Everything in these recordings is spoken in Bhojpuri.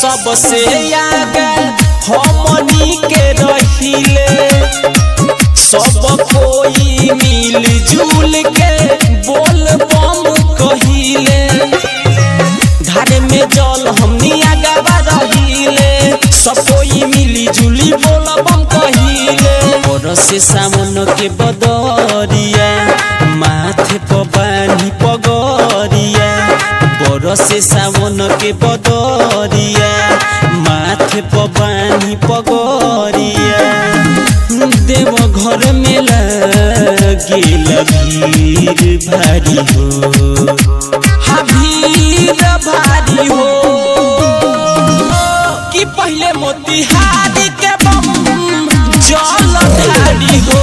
सबसे आगे हमनी के रहिले सब कोई मिल जुल के बोल बम कहिले धारे में जल हमनी आगावा रहिले सब कोई मिली जुली बोल बम कहिले और से सावन के बदरिया माथे पर बानी पगरिया बरसे सावन के बदरिया माथे पर बानी पगरिया देव घर में गेल भीड़ भारी हो हाँ भीड़ भारी हो कि पहले मोतिहारी के बम जल ढारी हो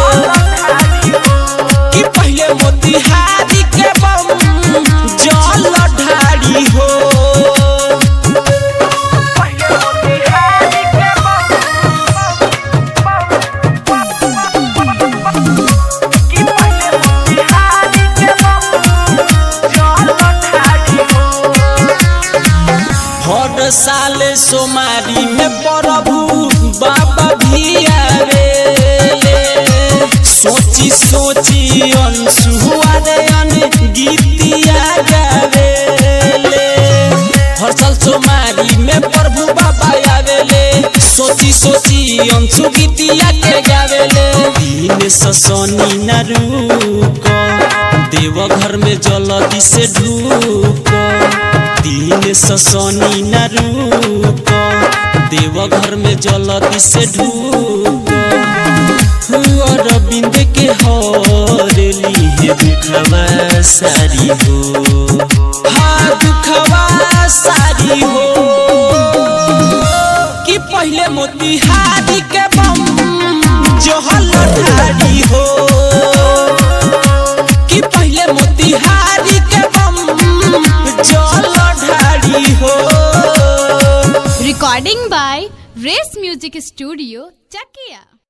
कि पहले मोतिहारी के बम जल ढारी हो हर साल सोमारी में प्रभु बाबा भी आवे सोची सोची अनसुआ रे अन गीतिया गावे हर साल सोमारी में प्रभु बाबा आवेले सोची सोची अंशु गीतिया के गावेले दिन ससनी न रुक देव घर में जलदी से ढूक दिन ससनी न रुक देव घर में जलदी से ढूक अरविंद के हरली है दुखवा सारी हो हाँ दुखवा सारी हो कि पहले मोतिहारी के बम जहल ढारी हो कि पहले मोतिहारी के बम जल ढारी हो Recording by Race Music Studio, Chakia.